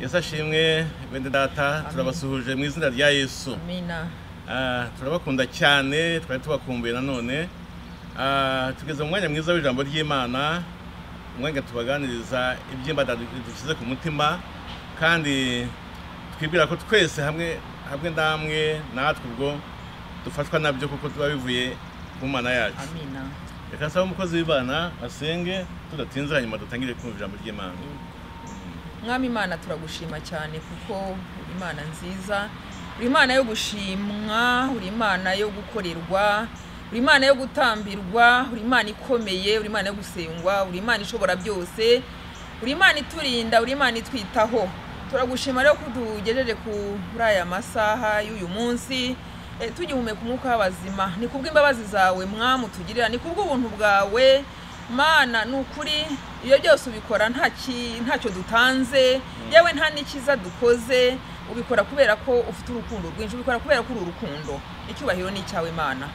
yesu ashimwe bene data turabasuhuje mu izina rya yesu amina Ah, turabakunda cyane twari tubakumbuye nanone Ah, tugeze mu mwanya mwiza w'ijambo ry'imana umwanya tubaganiriza iby'imbata dushyize ku mutima kandi twibwira ko twese hamwe hamwe namwe natwe ubwo dufashwa nabyo kuko tuba bivuye ku mana yacu amina reka nsaba umukozi w'imana asenge tudatinze hanyuma dutangire kumva ijambo ry'imana mwami imana turagushima cyane kuko uri imana nziza uri imana yo gushimwa uri imana yo gukorerwa uri imana yo gutambirwa uri imana ikomeye uri imana yo gusengwa uri imana ishobora byose uri imana iturinda uri imana itwitaho turagushima rero ko tugejeje kuri aya masaha y'uyu munsi eh, tugihumeka umwuka w'abazima ni kubw'imbabazi zawe mwamu tugirira ni kubw'ubuntu bwawe mana ni ukuri iyo byose ubikora nta ki- ntacyo dutanze yewe nta n'ikiza dukoze ubikora kubera ko ufite urukundo rwinshi ubikora kubera ko uri urukundo icyubahiro ni icyawe mana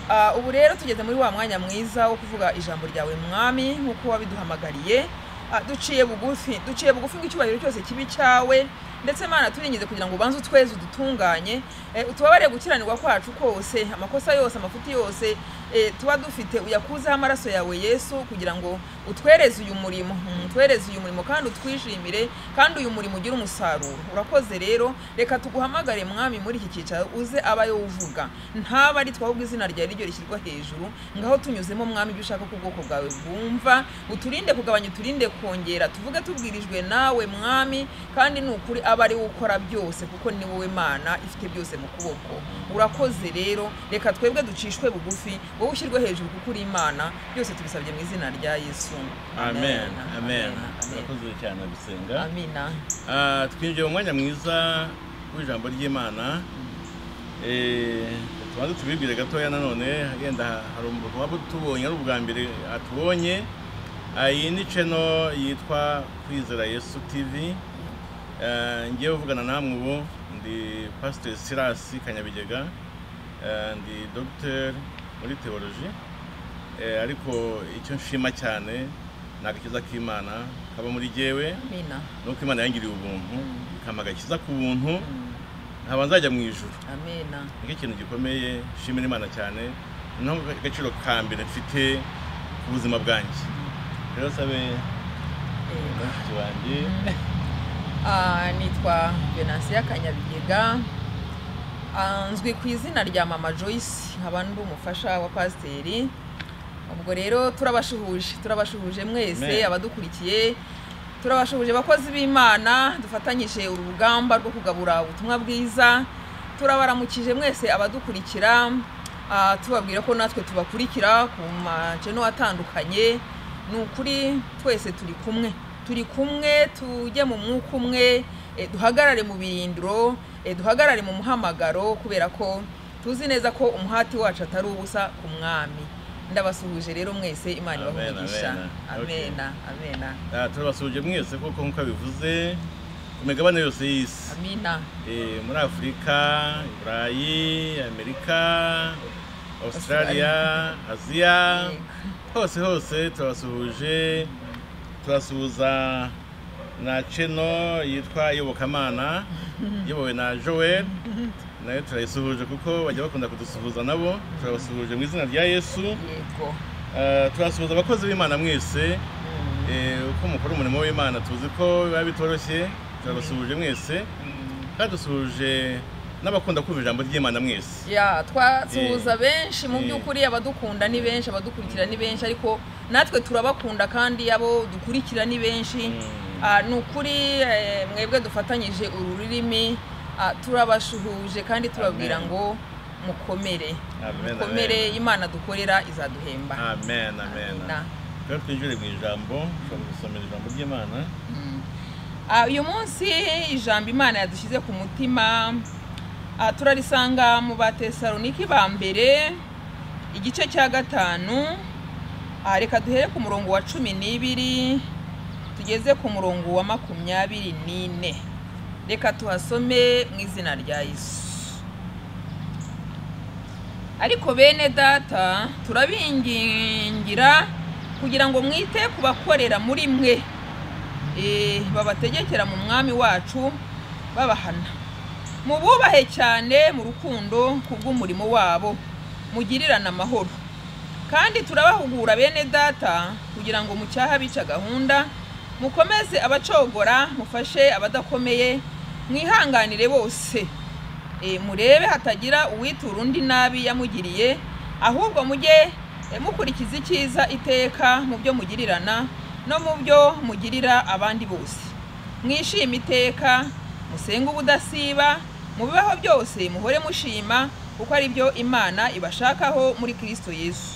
Ah, ubu rero tugeze muri wa mwanya mwiza wo kuvuga ijambo ryawe mwami nk'uko wabiduhamagariye Ah, duciye bugufi duciye bugufi ngo icyubahiro cyose kibi cyawe ndetse mana turingize kugira ngo ubanze utweze udutunganye eh, utubabarire gukiranirwa kwacu kose amakosa yose amafuti yose eh, tuba dufite uyakuzeho amaraso yawe yesu kugira ngo utwereze uyu murimo Mm, utwereze uyu murimo kandi utwishimire kandi uyu murimo ugire umusaruro urakoze rero reka tuguhamagare mwami muri iki cyicaro uze abayo uvuga ntaba ari twahubwo izina ryawe ryo rishyirwa hejuru ngaho tunyuzemo mwami ibyo ushaka ko ubwoko bwawe bwumva uturinde kugabanya uturinde kongera tuvuge tubwirijwe nawe mwami kandi ni ukuri aba ari we ukora byose kuko ni wowe mana ifite byose mu kuboko urakoze rero reka twebwe ducishwe bugufi wowe ushyirwe hejuru kuko uri imana byose tubisabye mu izina rya yesu amen amen turakoze cyane abisenga amina Ah, twinjiye mu mwanya mwiza w'ijambo ry'imana Eh, tubanze tubibwire gatoya nanone agenda hari umuntu waba utubonye ari ubwa mbere atubonye Ah, iyi ni ceno yitwa kwizera yesu tv Eh, ngiye kuvugana namwe ubu ndi pasiteri sirasi kanyabigega Eh, ndi dogiteri muri teoloji Eh, ariko icyo nshima cyane ni agakiza k'imana kaba muri jyewe amina nuko imana yangiriye ubuntu Mm. ikampa agakiza ku buntu Mm. nkaba nzajya mu ijuru amina nicyo kintu gikomeye nshimira imana cyane niho agaciro ka mbere mfite ku buzima bwanjye rero sabe Eh, mushiki wanjye Ah, nitwa venansiya kanyabigega Ah, nzwi ku izina rya mama joyce nkaba ndi umufasha wa pasiteri ubwo rero turabashuhuje turabashuhuje mwese Amen. abadukurikiye turabashuhuje abakozi b'imana dufatanyije uru rugamba rwo kugabura ubutumwa bwiza turabaramukije mwese abadukurikira ah, tubabwira ko natwe tubakurikira ku maceno atandukanye ni ukuri twese turi kumwe turi kumwe tujye mu mwuka umwe eh, duhagarare mu birindiro eh, duhagarare mu muhamagaro kubera ko tuzi neza ko umuhati wacu atari ubusa ku mwami ndabasuhuje rero mwese imana ibahe Amen, umugisha amen. Okay. amena amena Ah, turabasuhuje mwese kuko nk'uko bivuze ku migabane yose y'isi amina Eh, muri afurika i burayi amerika australia aziya hose hose turabasuhuje turasuhuza na ceno yitwa iyobokamana iyobowe na joel nayo turayisuhuje kuko bajya bakunda kudusuhuza nabo turabasuhuje mu izina rya yesu yego Eh, turasuhuza abakozi b'imana mwese Mm, Eh, uko mukora umurimo w'imana tuzi ko biba bitoroshye turabasuhuje mwese mm. kandi dusuhuje n'abakunda kumva ijambo ry'imana mwese ya twasuhuza benshi mu Eh. by'ukuri abadukunda ni benshi abadukurikira ni benshi ariko natwe turabakunda kandi abo dukurikira ni benshi Mm. Ah, ni ukuri eh, mwebwe dufatanyije uru rurimi ah, turabashuhuje kandi tubabwira Amen. ngo mukomere Amen, mukomere imana dukorera izaduhemba amen amen Amina. rero twinjire mu ijambo ushobora gusomera ijambo ry'imana Mm. Ah, uyu munsi ijambo imana yadushyize ku mutima ah, turarisanga mu batesaloniki ba mbere igice cya gatanu Ah, reka duhere ku murongo wa cumi n'ibiri tugeze ku murongo wa makumyabiri n'ine reka tuhasome mu izina rya yesu ariko bene data turabingingira kugira ngo mwite ku bakorera muri mwe eh, babategekera mu mwami wacu babahana mububahe cyane mu rukundo ku bw'umurimo wabo mugirirane amahoro kandi turabahugura bene data kugira ngo mucyahe abica gahunda mukomeze abacogora mufashe abadakomeye mwihanganire bose Eh, murebe hatagira uwitura undi nabi yamugiriye ahubwo mujye eh, mukurikiza icyiza iteka mu byo mugirirana no mu byo mugirira abandi bose mwishime iteka musenge ubudasiba mu bibaho byose muhore mushima kuko ari byo imana ibashakaho muri kristo yesu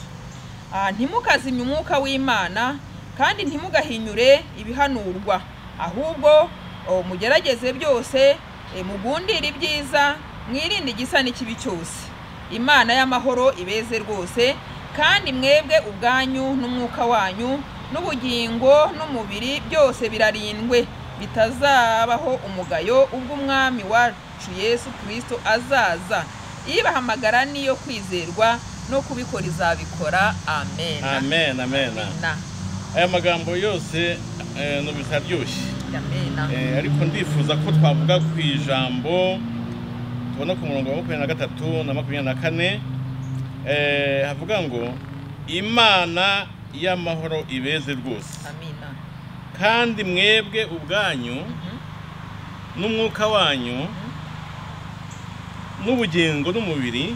Ah, ntimukazimye umwuka w'imana kandi ntimugahinyure ibihanurwa ahubwo oh, mugerageze byose eh, mugundire ibyiza mwirinde igisa n'ikibi cyose imana y'amahoro ibeze rwose kandi mwebwe ubwanyu n'umwuka wanyu n'ubugingo n'umubiri byose birarindwe bitazabaho umugayo ubwo umwami wacu yesu kirisito azaza ibahamagara n'iyo kwizerwa no kubikora izabikora amen amen amen amena aya magambo yose eh, numvise aryoshye amena Eh, ariko ndifuza ko twavuga ku ijambo tubona ku murongo wa makumyabiri na gatatu na makumyabiri na kane eh, havuga ngo imana y'amahoro ibeze rwose amena kandi mwebwe ubwanyu n'umwuka wanyu n'ubugingo n'umubiri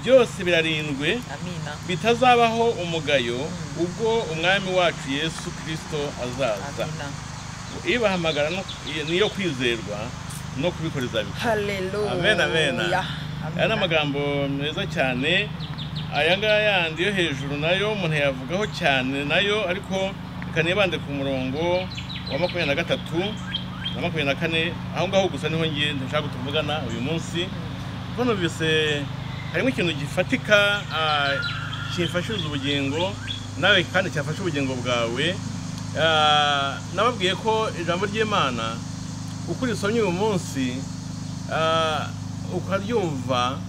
byose birarindwe amena bitazabaho umugayo ubwo umwami wacu yesu kirisito azaza amena ibahamagara no- niyo kwizerwa no kubikoreza bikora haleluya Amen, amen. aya ni Amena. amagambo meza cyane aya ngaya yandi yo hejuru nayo umuntu yavugaho cyane nayo ariko reka nibande ku murongo wa makumyabiri na gatatu na makumyabiri na kane aho ngaho gusa niho ngiye ndashaka kutuvugana uyu munsi kuko numvise harimo ikintu gifatika ah, cyifashiza ubugingo nawe kandi cyafasha ubugingo bwawe Ah, nababwiye ko ijambo ry'imana uko urisomye uyu munsi ah, ukaryumva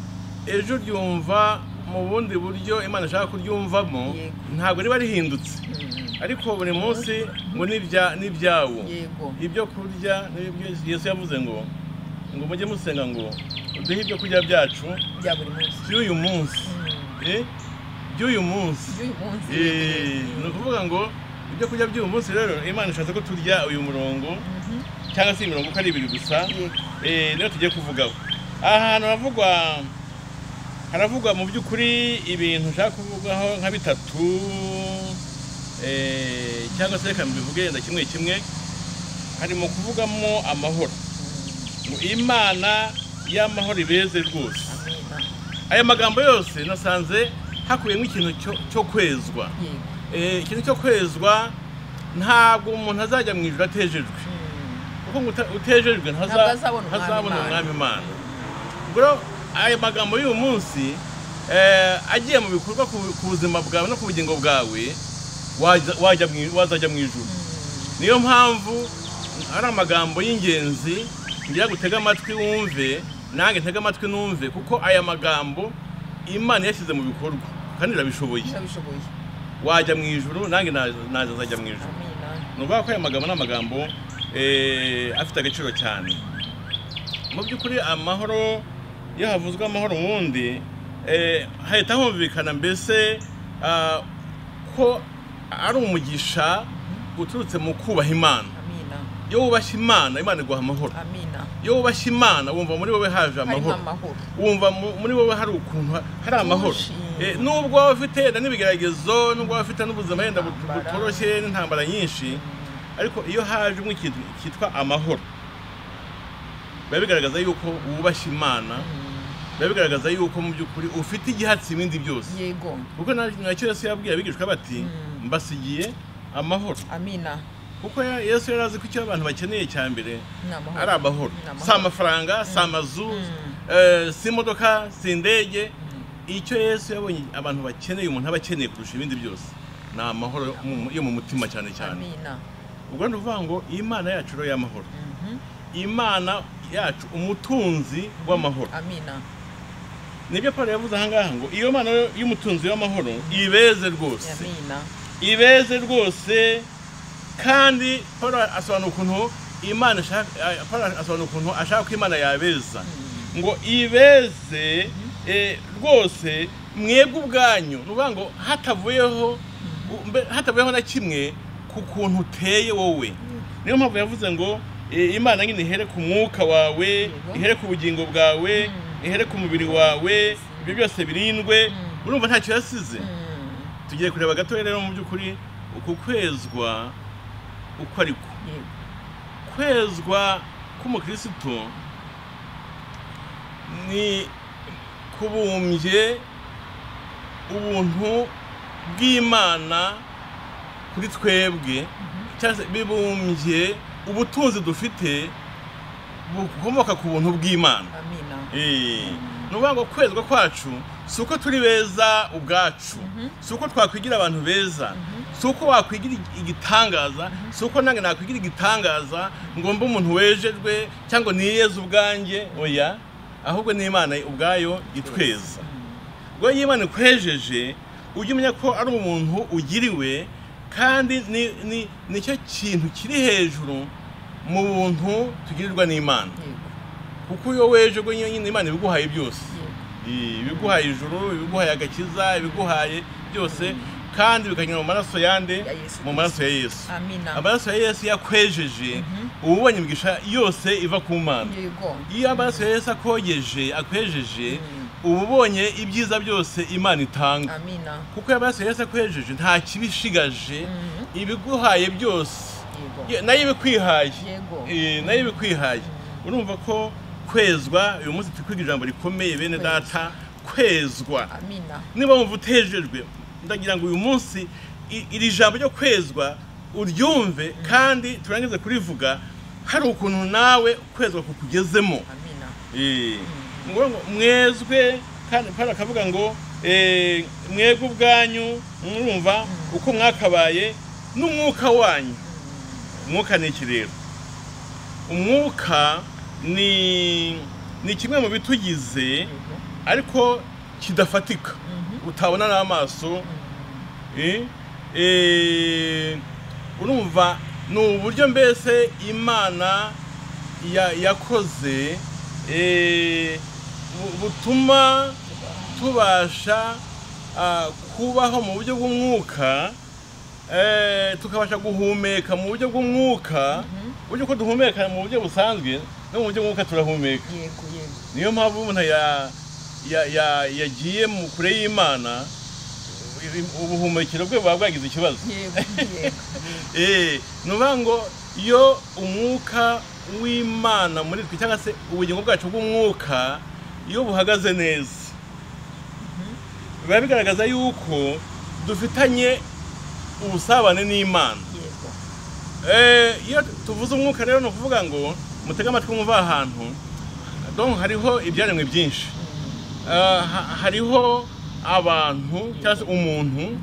ejo uryumva mu bundi buryo imana ishaka kuryumvamo Yego. ntabwo riba rihindutse Mm, ariko buri munsi ngo n'ibya- n'ibyawo yego ibyo kurya n'ibyo yesu yavuze ngo ngo mujye musenga ngo uduhe ibyo kurya byacu bya buri munsi by'uyu munsi Mm, eh, by'uyu munsi by'uyu munsi Eh, ni ukuvuga ngo ibyo kurya by'uyu munsi rero imana ishatse ko turya uyu murongo Mhm. cyangwa se imirongo uko ari ibiri gusa Yego. eh, niyo tugiye kuvugaho aha hantu haravugwa haravugwa mu by'ukuri ibintu nshaka kuvugaho nka bitatu eh, cyangwa se reka mbivuge na kimwe kimwe harimo kuvugamo amahoro ngo imana y'amahoro ibeze rwose Amena. aya magambo yose nasanze hakubiyemo ikintu cyo- cyo kwezwa Yego. Eh, ikintu cyo kwezwa ntabwo umuntu azajya mu ijuru atejejwe Mm, kuko ngo uta- utejejwe ntaza- Ntabwo azabona umwami ntazabona Imana. umwami imana ubwo rero aya magambo y'uyu munsi eh, agiye mu bikorwa ku ku buzima bwawe no ku bugingo bwawe wajya- wajya mu i- wazajya mu ijuru niyo mpamvu ari amagambo y'ingenzi ngira gutega amatwi wumve nange ntega amatwi numve kuko aya magambo imana yashyize mu bikorwa kandi irabishoboye ndabishoboye wajya mu ijuru nange naza- naza nzajya mu ijuru amena ni ukuvuga ko aya magambo ni amagambo eh, afite agaciro cyane mu by'ukuri amahoro iyo havuzwe amahoro ubundi eh, hahita humvikana mbese ah, ko ari umugisha uturutse mu kubaha imana amena iyo wubashye imana imana iguha amahoro amena iyo wubashye imana wumva muri wowe haje harimo amahoro amahoro wumva mu- muri wowe hari ukuntu ha- hari amahoro Twishimye. Eh, nubwo waba ufite wenda n'ibigeragezo nubwo waba ufite n'ubuzima wenda but- Intambara. butoroshye n'intambara nyinshi ariko iyo hajemo ikintu cyitwa amahoro biba bigaragaza yuko wubashye imana biba bigaragaza yuko mu by'ukuri ufite igihatsi ibindi byose yego kuko na- nacyo yesu yabwiye abigishwa bati Mm. mbasigiye amahoro amena kuko ya- yesu yari azi ko icyo abantu bakeneye cya mbere ni amahoro ari amahoro Ni amahoro. si amafaranga si amazu Mm. eh, si imodoka si indege icyo yesu yabonye abantu bakeneye umuntu aba akeneye kurusha ibindi byose ni amahoro yo mu- yo mu mutima cyane cyane amena ubwo ni ukuvuga ngo imana yacu rero y'amahoro Mhm. imana yacu umutunzi w'amahoro amena nibyo paul yavuze aha ngaha ngo iyo mana yo- y'umutunzi w'amahoro ibeze rwose amena ibeze rwose kandi paul asobanura ukuntu imana ishaka eh, paul asobanura ukuntu ashaka ko imana yabeza ngo ibeze eh, rwose mwebwe ubwanyu ni ukuvuga ngo hatavuyeho mbe- hatavuyeho na kimwe ku kuntu uteye wowe niyo mpamvu yavuze ngo eh, imana nyine ihere ku mwuka wawe Yego. ihere ku bugingo bwawe ihere ku mubiri wawe ibyo byose birindwe urumva ntacyo yasize Mm, tugiye kureba gatoya rero mu by'ukuri uku kwezwa uko ari ko yego. kwezwa k'umukristo ni kubumbye ubuntu bw'imana kuri twebwe cyangwa se bibumbye ubutunzi dufite bukomoka ku buntu bw'imana amina Eh, ni ukuvuga ngo kwezwa kwacu si uko turi beza ubwacu si uko twakwigira abantu beza si uko wakwigira ig- igitangaza si uko nange nakwigira igitangaza ngo mbe umuntu wejejwe cyangwa ni yeza ubwanjye oya ahubwo ni imana ubwayo itweza ubwo iyo imana ikwejeje ujye umenya ko ari umuntu ugiriwe kandi ni- ni- nicyo kintu kiri hejuru mu buntu tugirirwa n'imana yego kuko iyo weje ubwo nyine imana ibiguhaye byose yego Eh, ibiguhaye ijuru ibiguhaye agakiza ibiguhaye byose kandi bikanyura mu maraso yande Ya Yesu mu maraso ya yesu amina amaraso ya yesu yakwejeje uba ubonye imigisha yose iva ku mana yego iyo amaraso ya yesu akogeje akwejeje uba ubonye ibyiza byose imana itanga amina kuko iyo amaraso ya yesu akwejeje nta kibishigaje ibiguhaye byose yego Ye- nayo ibikwihaye Yego. Eh, nayo ibikwihaye urumva ko kwezwa uyu munsi turi kwiga ijambo rikomeye bene Kwezwa. data kwezwa amina niba wumva utejejwe ndagira ngo uyu munsi i- iri jambo ryo kwezwa uryumve kandi turangize kurivuga hari ukuntu nawe kwezwa kukugezemo amina Eh, ni ukuvuga ngo mwezwe kandi Pawulo akavuga ngo eh, mwebwe ubwanyu murumva uko mwakabaye n'umwuka wanyu umwuka ni iki rero umwuka ni ni kimwe mu bitugize yego ariko kidafatika utabona n'amaso eh, eh, urumva ni uburyo mbese imana ya- yakoze eh, bu- butuma tubasha ah, kubaho mu buryo bw'umwuka eh, tukabasha guhumeka mu buryo bw'umwuka buryo ko duhumeka mu buryo busanzwe no mu buryo bw'umwuka turahumeka yego yego niyo mpamvu umuntu ya- ya- ya- yagiye mu kure y'imana ubuhumekero bwe buba bwagize ikibazo yego yego Eh, ni ukuvuga ngo iyo umwuka w'imana muri twe cyangwa se ubugingo bwacu bw'umwuka iyo buhagaze neza biba bigaragaza yuko dufitanye ubusabane n'imana yego Eh, iyo tuvuze umwuka rero ni ukuvuga ngo mutege amatwi mwumva aha hantu donc hariho ibyaremwe byinshi Ah, ha- hariho abantu cyangwa se umuntu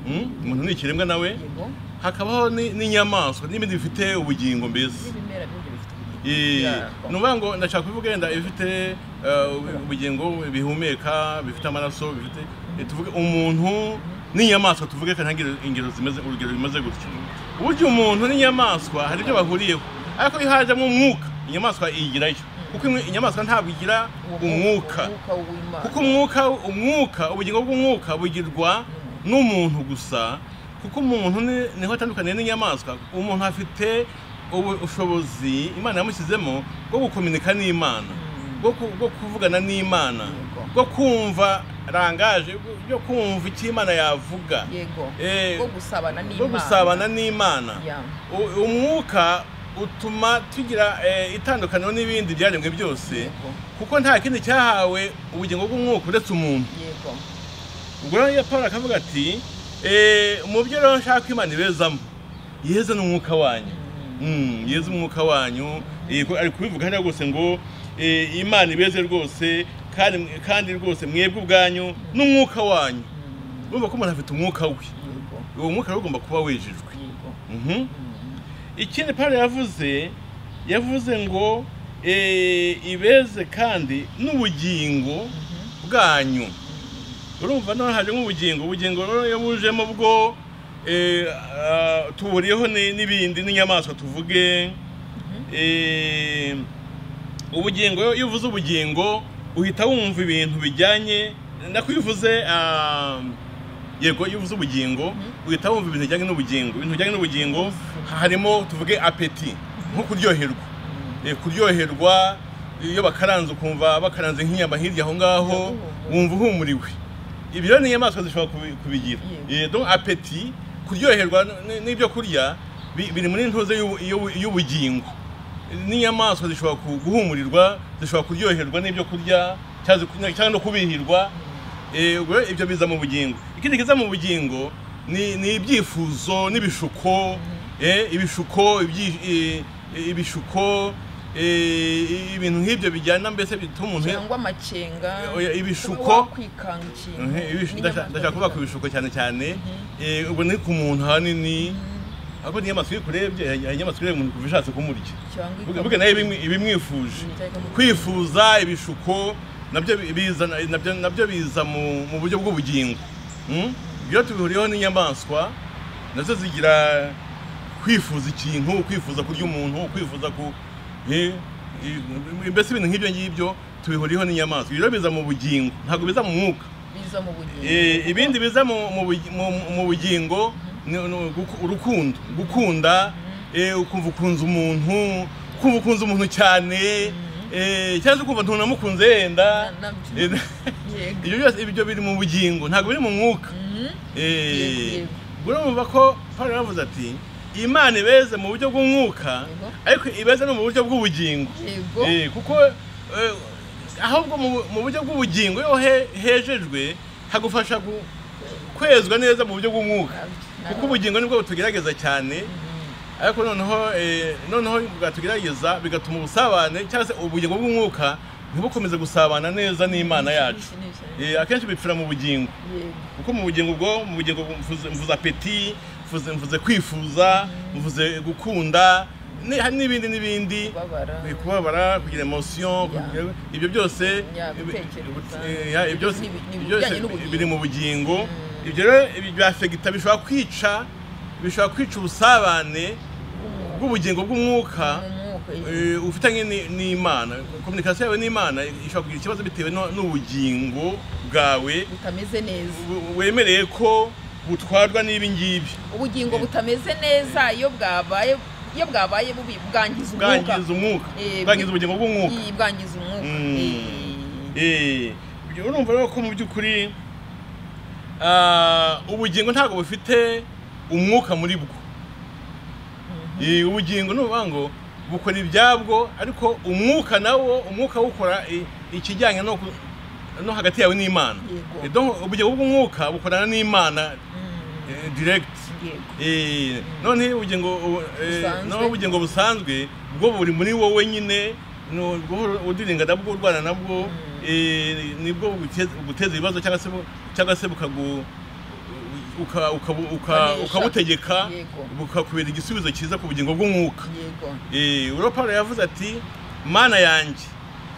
Mm, umuntu ni ikiremwa nawe yego hakabaho ni- n'inyamaswa n'ibindi bifite ubugingo mbese n'ibimera bindi bifite ubugingo Eh, Yeah. ni ukuvuga ngo ndashaka kuvuga yenda ibifite eh, ubu- ubugingo bihumeka bifite amaraso bifite eh, tuvuge umuntu n'inyamaswa tuvuge kandi ntangire ingero zimeze urugero rumeze gutyo burya umuntu n'inyamaswa hari ibyo bahuriyeho ariko iyo hajemo umwuka inyamaswa iyigirayo kuko imwe- inyamaswa ntabwo igira umwuka umwuka w'imana kuko umwuka umwuka ubugingo bw'umwuka bugirwa n'umuntu gusa kuko umuntu ni- niho atandukaniye n'inyamaswa umuntu afite ubu- ubushobozi imana yamushyizemo bwo gukominika n'imana bwo ku- bwo kuvugana n'imana Yego. bwo kumva rangaje bwo- byo kumva icyo imana yavuga yego Eh, bwo gusabana n'imana bwo gusabana n'imana Yeah. U- umwuka utuma tugira eh, itandukaniro n'ibindi byaremwe byose Yego. kuko nta kindi cyahawe ubugingo bw'umwuka uretse umuntu yego ubwo rero iyo paul akavuga ati eh, mu byo rero nshaka ko imana ibezamo yeze n'umwuka wanyu Mm, yeze umwuka wanyu Eh, ko- ari kubivuga hariya rwose ngo eh, imana ibeze rwose kandi kandi rwose mwebwe ubwanyu n'umwuka wanyu urumva ko umuntu afite umwuka we yego uwo mwuka rero ugomba kuba wejejwe yego Mhm. ikindi pawulo yavuze yavuze ngo eh, ibeze kandi n'ubugingo bwanyu urumva none haje nk'ubugingo ubugingo rero iyo bujemo bwo eh, ah, tuhuriyeho ni- n'ibindi n'inyamaswa tuvuge eh, ubugingo iyo uvuze ubugingo uhita wumva ibintu bijyanye nako iyo uvuze ah, yego iyo uvuze ubugingo uhita wumva ibintu bijyanye n'ubugingo ibintu bijyanye n'ubugingo harimo tuvuge apeti nko kuryoherwa Eh, kuryoherwa iyo bakaranze ukumva bakaranze nk'inyama hirya aho ngaho Uhumura. wumva uhumuriwe ibyo rero ni inyamaswa zishobora kubi- kubigira Yego. Eh, donc apeti kuryoherwa n- n'ibyo kurya bi- biri muri ntuze y'ubu- y'ubu- y'ubugingo n'inyamaswa zishobora ku- guhumurirwa zishobora kuryoherwa n'ibyo kurya cyangwa zi- cyangwa no kubihirwa Eh, ubwo rero ibyo biza mu bugingo ikindi kiza mu bugingo ni ni ibyifuzo n'ibishuko eh, ibishuko ibyi- eh, eh, ibishuko eh, ibintu nk'ibyo bijyana mbese bituma umuntu cyangwa amakenga Oya, ibishuko. kuba wakwikanga ikintu Mhm, ibishu- ndashaka n'inyamaswa ndashaka kuvuga ku zikanga. bishuko cyane cyane Eh, ubwo ni ku muntu hanini ahubwo n'inyamaswa iyo ikurebye hari inyamaswa ireba umuntu kuva ishatse kumurya cyangwa Vuga- ikanga. vuga nayo ibimwi- ibimwifuje kwifuza ibishuko nabyo bi- biza nabyo nabyo biza mu mu buryo bw'ubugingo Mm? ibyo tubihuriyeho n'inyamaswa nazo zigira kwifuza ikintu kwifuza kurya umuntu kwifuza ku eh, eh, mbese ibintu nk'ibyo ngibyo tubihuriyeho n'inyamaswa ibyo rero biza mu bugingo ntabwo biza mu mwuka biza mu bugingo Eh, ibindi biza mu- mu bugi- mu- mu bugingo ni- ni guku- urukundo gukunda eh, ukumva ukunze umuntu kumva ukunze umuntu cyane eh, cyangwa se ukumva ntunamukunze yenda Na- nabyo. Eh, Yego. ibyo byose ibyo biri mu bugingo ntabwo biri mu mwuka Mhm. Eh, Yego. ubwo urumva ko Pawulo yaravuze ati imana ibeze mu buryo bw'umwuka Yego. ariko ibeze no mu buryo bw'ubugingo yego Eh, kuko eh, ahubwo mu- mu buryo bw'ubugingo iyo he- hejejwe hagufasha gu- kwezwa neza mu buryo bw'umwuka Nabyo. kuko ubugingo nibwo butugerageza cyane ariko noneho eh, noneho bwatugerageza bigatuma ubusabane cyangwa se ubugingo bw'umwuka ntibukomeze gusabana neza n'imana yacu Ni- ni- ni- Eh, akenshi bipfira mu bugingo yego. kuko mu bugingo bwo mu bugingo mvuze mvuze apeti mvuze mvuze kwifuza mvuze gukunda ni- hari n'ibindi n'ibindi kubabara Eh, kubabara kugira emotion Yeah. kugira- ibyo byose Yeah, ibi- gutekereza. eh, yeah, ibyo byose- Ni- ni- ni ibyo byose ibijyanye n'ubugingo. biri mu bugingo ibyo rero ibi bya fegita bishobora kwica bishobora kwica ubusabane bw'ubugingo bw'umwuka umwuka eh, ufitanye ni- n'imana kominikasiyo yawe n'imana ishobora kugira ikibazo bitewe no- n'ubugingo bwawe butameze neza we- wemereye ko butwarwa n'ibi ngibi ubugingo Eh. butameze neza iyo bwabaye iyo bwabaye bubi bwangiza umwuka bwangiza umwuka Eh, bwangiza ubugingo bw'umwuka Iyi, bwangiza umwuka Mm. Eh. Eh, ibyo urumva rero ko mu by'ukuri ah, ubugingo ntabwo bufite umwuka muri bwo Eh, ubugingo ni ukuvuga ngo bukora ibyabwo ariko umwuka nawo umwuka wukora eh, ikijyanye no ku- no hagati yawe n'imana Yego. Eh, donc ubugingo bw'umwuka bukorana n'imana eh, direct yego Eh, none ubugingo ubu- eh, Busanzwe. none ubugingo busanzwe bwo buri muri wowe nyine no- bwo udiringa nabwo urwana nabwo eh, nibwo buguteza- buguteza ibibazo cyangwa se bu- cyangwa se bukagu uka- uka- uka- Bukanesha. ukabutegeka Yego. bukakubera igisubizo cyiza ku bugingo bw'umwuka yego Eh, ubwo Pawulo yavuze ati mana yanjye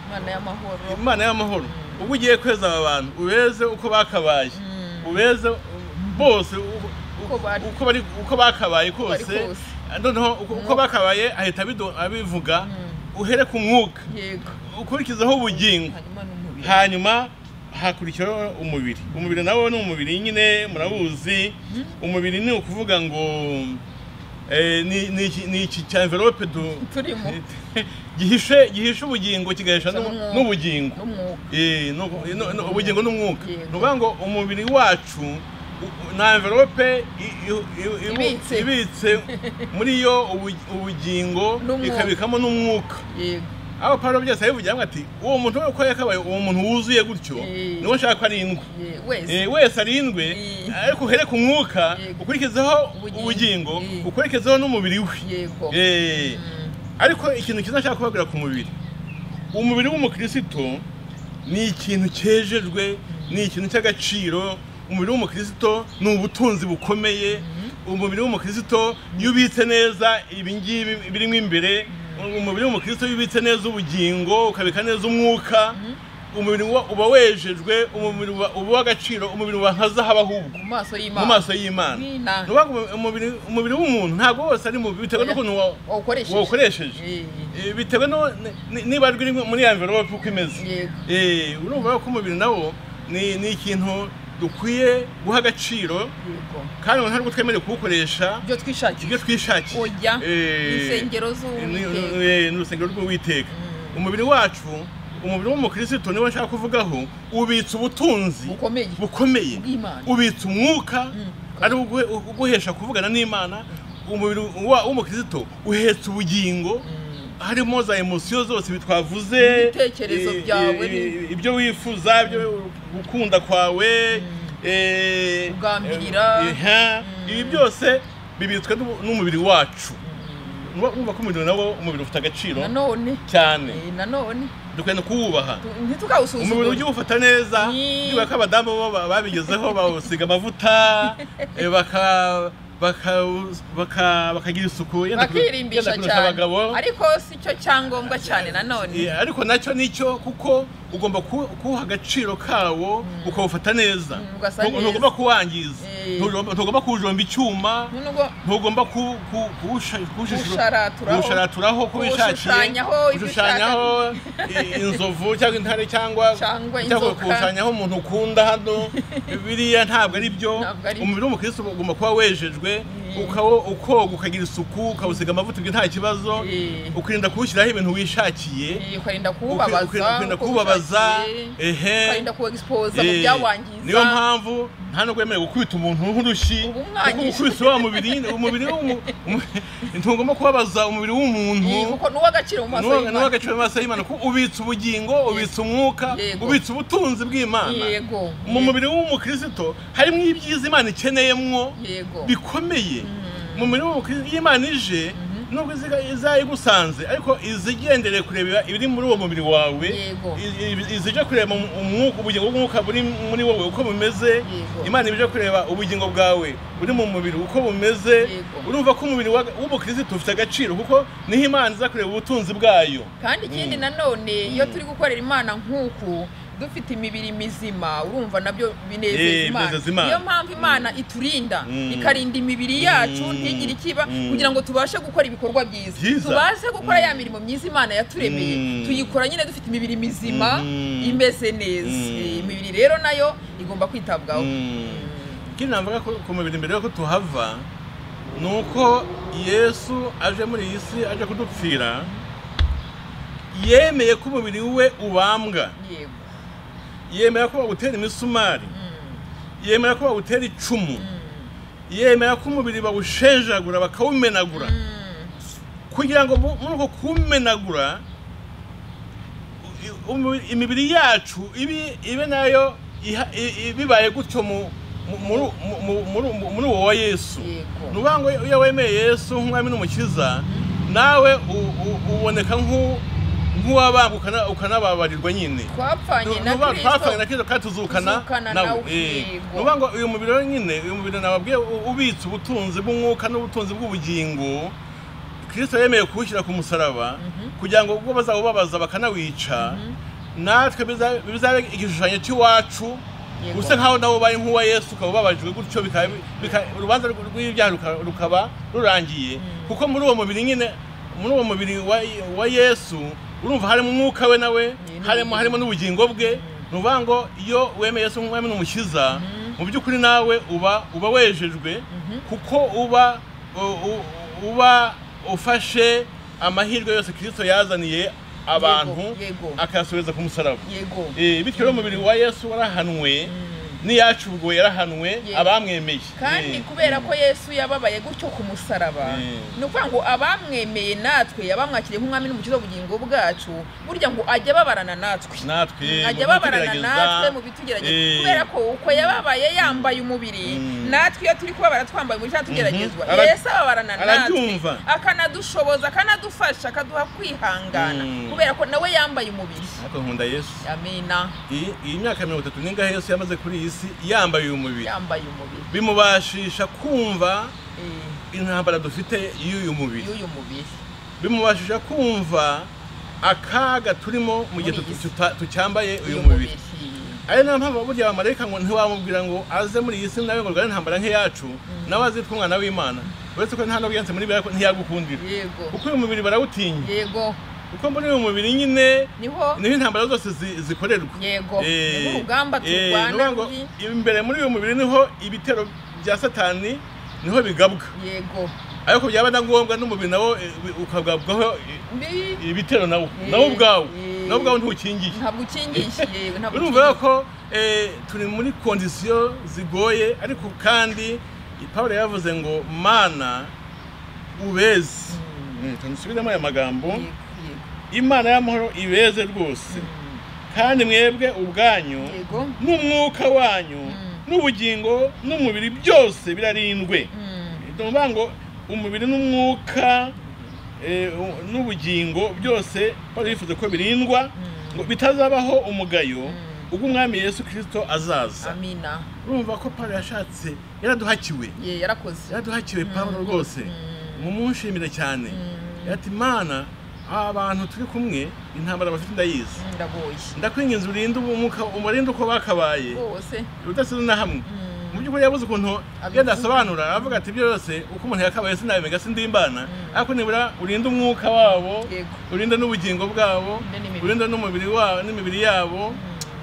imana y'amahoro imana y'amahoro ubwo ugiye kweza aba bantu ubeze uko bakabaye ubeze bose uko- Uko bari. uko bari uko bakabaye bari kose kose. noneho uko- uko bakabaye ahita abidu- abivuga uhere ku mwuka yego ukurikizaho ubugingo hanyuma n'umubiri hanyuma hakurikiraho umubiri umubiri nawo ni umubiri nyine murawuzi umubiri ni ukuvuga ngo eh, ni- ni iki- ni iki cya envelope du- turimo gihishe gihishe ubugingo kigahisha N'umwuka. n'u- n'ubugingo n'umwuka Eh, no- no- no- ubugingo n'umwuka Yego. ni ukuvuga ngo umubiri wacu u- nta envelope i- i- i- ibu- Ibitse. ibitse muri yo ubu- ubugingo N'umwuka. ikabikamo n'umwuka yego aho Pawulo byose yabivugira ngo ati uwo muntu we uko yakabaye uwo muntu wuzuye gutyo Eh. niwe nshaka ko arindwa Eh, wese Eh, wese arindwe Eh. ariko uhere ku mwuka Yego. ukurikizaho Ubugingo. ubugingo Eh. ukurikizaho n'umubiri we yego Eh, Mm. ariko ikintu cyiza nshaka kubabwira ku mubiri umubiri w'umukristo ni ikintu cyejejwe ni ikintu cy'agaciro umubiri w'umukristo ni ubutunzi bukomeye umubiri w'umukristo iyo ubitse neza ibi ngibi birimo imbere umubiri w'umukristo iyo ubitse neza ubugingo ukabika neza umwuka umubiri wa- uba wejejwe umubiri uba uba uw'agaciro umubiri wa nka zahabu ahubwo mu maso mu y'imana maso y'imana ni N'Imana. ukuvuga ngo umubiri umubiri w'umuntu ntabwo wose ari mubi bitewe n'ukuntu wa- wawukoresheje wawukoresheje Eh, Eh, bitewe no ni- ni- niba rwiri muri ya mverope uko imeze yego Eh, urumva ko umubiri nawo ni ni ikintu dukwiye guha agaciro yego kandi umuntu ntabwo twemerewe kuwukoresha ibyo twishakiye ibyo twishakiye ojya Eh, insengero z'uwiteka ni ni urusengero rw'uwiteka umubiri wacu umubiri w'umukirisitu niwo nshaka kuvugaho ubitse ubutunzi bukomeye bukomeye bw'Imana. ubitse umwuka Mm. ari uguhe- uguhesha kuvugana n'imana umubiri wa- w'umukirisitu uhetse ubugingo harimo za emosiyo zose ibi twavuze Ibitekerezo eh, byawe eh, ni- ibyo wifuza ibyo gukunda kwawe eh, Kugambirira. eh, eh, ibi byose bibitswe n'u- n'umubiri wacu Nuba- numva ko umubiri nawo umubiri ufite agaciro nanone cyane eh, nanone dukwiye no kuwubaha tu- umubiri ntitukawusuzugure ujye uwufata neza Ni- niba ko abadamu bo ba- babigezeho bawusiga amavuta eh, baka- baka- baka- bakagira isuku yenda kuru- bakirimbisha yenda kurusha cyane abagabo ariko si cyo cyangombwa cyane Eh, nanone ariko nacyo nicyo kuko ugomba ku- kuwuha agaciro kawo ukawufata neza Mm, ugasa Ntu- neza. ntugomba kuwangiza Eh. Ntugomba- ntugomba kuwujomba icyuma nubwo ntugomba ku- ku- kuwusha- kuwushishiro- Kuwusharaturaho. kuwushararaturaho Kuwushushanyaho ibyo kuwushushanyaho i- inzovu cyangwa intare cyangwa Cyangwa cyangwa inzoka. kuwushushanyaho umuntu ukunda hano biriya ntabwo ari byo Ntabwo ari byo. umubiri w'umukristo ugomba kuba wejejwe Mm. ukawo ukoga ukagira isuku ukawusiga amavuta ibyo nta kibazo Mm. ukirinda kuwushyiraho ibintu wishakiye eh, ukarinda Ukwi- ukwi- kuwubabaza ukwirinda uko kubabaza bishakiye, ehe ukarinda kuwegisipoza mu Eh, byawangiza niyo mpamvu nta nubwo yemerewe gukubita umuntu nk'urushyi Uba umwangisha. ukubise wa mubiri umubiri w'umu- umu- ntugomba kubabaza umubiri Eh, w'umuntu kuko n'uw'agaciro mu maso y'Imana. n'uw'agaciro mu maso y'imana kuko ubitse ubugingo ubitse umwuka Yego. ubitse ubutunzi bw'imana yego mu mubiri w'umukristo harimo ibyiza imana ikeneyemwo yego bikomeye mu mirimo y'imana ije nubwo iziga- izayigusanze ariko izigendere kureba ibiri muri uwo mubiri wawe Yego. i- i- izije kureba mu- umwuka ubugingo bw'umwuka buri muri wowe uko bumeze Yego. imana ibije kureba ubugingo bwawe buri mu mubiri uko bumeze Yego. urumva ko umubiri wa- w'umukirisitu ufite agaciro kuko niho imana iza kureba ubutunzi bwayo kandi ikindi nanone iyo turi gukorera imana nk'uku dufite imibiri mizima urumva nabyo Eh, binezeza binezeza imana Imana. niyo mpamvu imana iturinda Mm. ikarinda imibiri yacu Mm. ntigire ikiba Mm. kugira ngo tubashe gukora ibikorwa byiza Byiza. tubashe gukora ya mirimo myiza imana yaturemeye Mm. tuyikora nyine dufite imibiri mizima Mm. imeze neza Mm. Eh, imibiri rero nayo igomba kwitabwaho ikindi navuga ku ku mubiri mbere yuko tuhava ni uko yesu aje muri iyi si aje kudupfira yemeye ko umubiri we ubambwa yego yemera ko bawutera imisumari Mm. yemera ko bawutera icumu Mm. yemera ko umubiri bawushenjagura bakawumenagura Mm. kugira ngo mu- muri uko kuwumenagura i- umubiri- imibiri yacu ibe ibe nayo iha- i- i- bibaye gutyo mu- mu- muri- mu- mu- muri- mu- muri uwo wa yesu Yego. ni ukuvuga ngo iyo wemeye yesu nk'umwami n'umukiza nawe u- u- uboneka nk'u- nk'uwabambwa ukana- ukanababarirwa nyine twapfanye na Nuba- twapfanye na kristo kristo kandi tuzukana Tuzukana nawe, eh. yego. Ni ukuvuga ngo uyu mubiri wenyine uyu mubiri nababwiye u- ubitse ubutunzi bw'umwuka n'ubutunzi bw'ubugingo kristo yemeye kuwushyira ku musaraba kugira ngo ubwo bazawubabaza bakanawica natwe biza- bizabe igishushanyo cy'iwacu Yego. usa nkaho nawe ubaye nk'uwa yesu ukaba ubabajwe gutyo bikaba- bika- urubanza rw- rw'ibyaha ruka- rukaba rurangiye kuko muri uwo mubiri nyine muri uwo mubiri wa- wa yesu urumva harimo umwuka we nawe n'ubugingo. harimo harimo n'ubugingo bwe ni ukuvuga ngo iyo wemeye yesu nk'umwami n'umukiza mu by'ukuri nawe uba uba wejejwe kuko uba u- u- uba ufashe amahirwe yose kirisito yazaniye abantu yego. akayasubiza ku musaraba yego Eh, bityo rero umubiri wa yesu warahanwe n'iyacu ubwo yarahanwe Yego. abamwemeye kandi Eh, kubera ko yesu yababaye gutyo ku musaraba Mm. ni ukuvuga ngo abamwemeye natwe abamwakiriye nk'umwami n'umukiza w'ubugingo bwacu burya ngo ajya ababarana natwe natwe mu ajya ababarana bitugerageza, natwe mu bitugerageza eh, kubera ko uko yababaye yambaye umubiri Mm. natwe iyo turi kubabara twambaye umubiri nta tugeragezwa Mhm. Ara- yesu ababarana natwe arabyumva. akanadushoboza akanadufasha akaduha kwihangana Mm. kubera ko nawe yambaye umubiri ariko nkunda yesu amina iyi iyi myaka mirongo itatu n'ingahe yose yamaze kuri iyi si yambaye uyu mubiri yambaye umubiri bimubashisha kumva Eh, intambara dufite y'uyu mubiri y'uyu mubiri bimubashisha kumva akaga turimo mu gihe Muri iyi si. tuta- tucyambaye uyu uyu mubiri mubiri ari nta mpamvu burya abamarayika ngo ntiwamubwira ngo aze muri iyi si nawe ngo rware intambara nk'iyacu nawe azitwa umwana w'imana uretse ko nta n'ubwo yanze muri biriya ko ntiyagukundira yego kuko uyu mubiri barawutinya yego kuko muri uyu mubiri nyine niho niho intambara zose zi- zikorerwa yego Eh, niho urugamba eh, nukuvuga turwana ngo ruri imbere muri uyu mubiri niho ibitero bya satani niho bigabwa yego ariko byaba na ngombwa n'umubiri nawo eh, wi- ukagabwaho eh, mbi ibitero nawo Eh, nawo ubwawe eh. nawo ubwawe ntukingiye ntabwo ukingishe yego ntabwo urumva ukingishe. ko eh, turi muri kondisiyo zigoye ariko kandi pawulo yavuze ngo mana ubeze tusubiremo aya magambo yego yego imana y'amahoro ibeze rwose Mm, kandi mwebwe ubwanyu yego n'umwuka wanyu Mm. n'ubugingo n'umubiri byose birarindwe Mm, ni ukuvuga ngo umubiri n'umwuka eh, u- n'ubugingo byose Pawulo yifuza ko birindwa Mm. ngo bitazabaho umugayo Mm. ubwo umwami yesu kirisito azaza amina urumva ko pawulo yashatse yaraduhakiwe ye yarakoze yaraduhakiwe pawulo rwose Mm. mumushimire cyane Mm. yati imana aba bantu turi kumwe intambara bafite ndayizi ndagoye ndakwinginze urinde umwuka umurinde uko bakabaye rwose ubudasize na hamwe Mm. mu by'ukuri yabuze ukuntu yenda asobanura aravuga ati ibyo byose uko umuntu yakabaye sinabimega sindimbana ariko nibura urinde umwuka wabo Yego. urinde n'ubugingo bwabo Urinde n'imibiri. urinde n'umubiri wabo n'imibiri yabo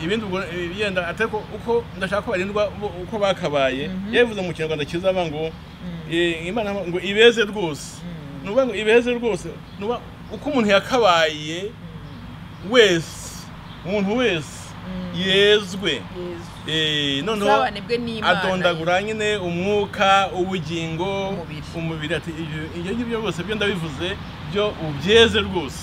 ibindi ubwo eh, yenda atari ko- uko ndashaka ko barindwa bo- uko bakabaye yabivuze mu kinyarwanda cyiza aba ngo eh, imana ngo ibeze rwose ni ukuvuga ngo ibeze rwose ni ukuvuga uko umuntu yakabaye wese umuntu wese yezwe yezu Eh, noneho usabane bwe n'imana adondagura nyine umwuka ubugingo Umubiri. umubiri ati "Ibyo- ibyo ngibyo byose byo ndabivuze byo ubyeze rwose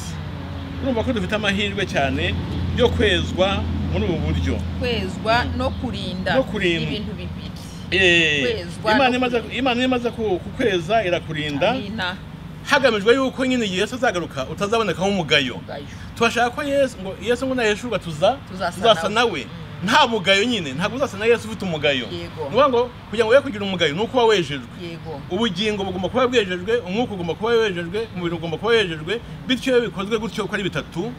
urumva ko dufite amahirwe cyane yo kwezwa muri ubu buryo kwezwa no kurinda No kurindwa. ibintu bibiri Eh, Kwezwa Imana no imaze- kurinda. imana iyo imaze ku- kukweza irakurinda amina hagamijwe yuko nyine igihe yesu azagaruka utazabonekaho umugayo ubwayo turashaka ko yesu ngo yesu ngo naheshurwa tuza Tuzasa tuzasa nawe. nawe nta mugayo nyine ntabwo uzasa na yesu ufite umugayo ni Yego. ukuvuga ngo kugira ngo we kugira umugayo ni uko uba wejejwe yego ubugingo bugomba kuba bwejejwe umwuka ugomba kuba wejejwe umubiri ugomba kuba wejejwe bityo iyo bikozwe gutyo uko ari bitatu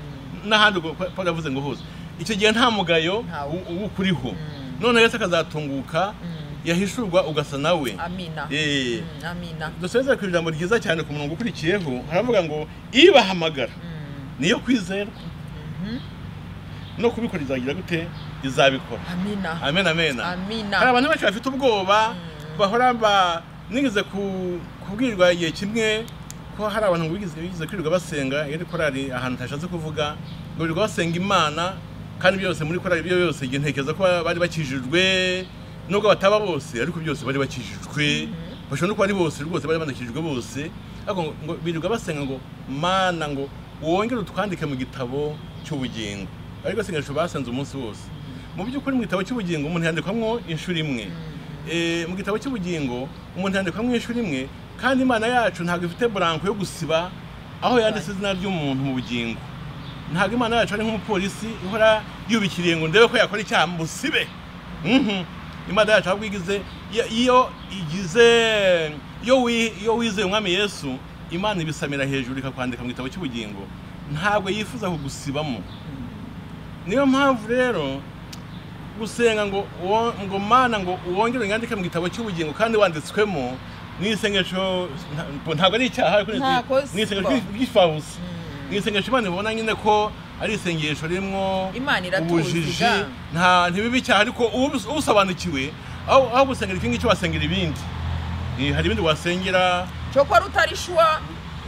n'ahandi ubwo Paul yavuze ngo huza icyo gihe nta mugayo Ntawo. u- uba ukuriho noneho yesu akazatunguka yahishurwa ugasa nawe amina Eh. Mm, amina dusubeze ku ijambo ryiza cyane ku murongo ukurikiyeho haravuga ngo ibahamagara Mm, niyo kwizera no kubikora izagira gute izabikora amina amen amen amina hari abantu benshi bafite ubwoba bahora ba nigeze ku- kubwirwa igihe kimwe ko hari abantu ngo bigeze bigeze kwirirwa basenga iyo ari korari ahantu ntashatse kuvuga ngo birirwa basenga imana kandi byose muri korari byo byose igihe ntekereza ko bari bakijijwe nubwo bataba bose ariko byose bari bakijijwe bashobora no kuba ari bose rwose bari banakijijwe bose ariko ngo- ngo birirwa basenga ngo mana ngo wongere utwandike mu gitabo cy'ubugingo ariko isengesho basenze umunsi wose mu by'ukuri mu gitabo cy'ubugingo umuntu yandikwamo inshuro imwe Eh, mu gitabo cy'ubugingo umuntu yandikwa mu ishuri imwe kandi imana yacu ntabwo ifite buranko yo gusiba aho yanditse izina ry'umuntu mu bugingo ntabwo imana yacu ari nk'umupolisi ihora yubikiriye ngo ndebe ko yakora icyaha musibe Mhm. imana yacu ahubwo igize iyo- iyo igize iyo wi- iyo wizeye umwami yesu imana ibisamira hejuru ikakwandika mu gitabo cy'ubugingo ntabwo yifuza kugusibamo niyo mpamvu rero gusenga ngo wo- ngo mana ngo wongere unyandike mu gitabo cy'ubugingo kandi wanditswemo ni isengesho nta- ntabwo ari icyaha ariko ni- Nta kosa. ni isengesho ry'i- ry'ifabusa ni isengesho imana ibona nyine ko ari isengesho ririmo Imana iratuzi ubujiji ga. nta ntibibe icyaha ariko ubus- ubusobanukiwe aho aho gusengera iki ngiki wasengera ibindi Eh, hari ibindi wasengera cyokora utari shuwa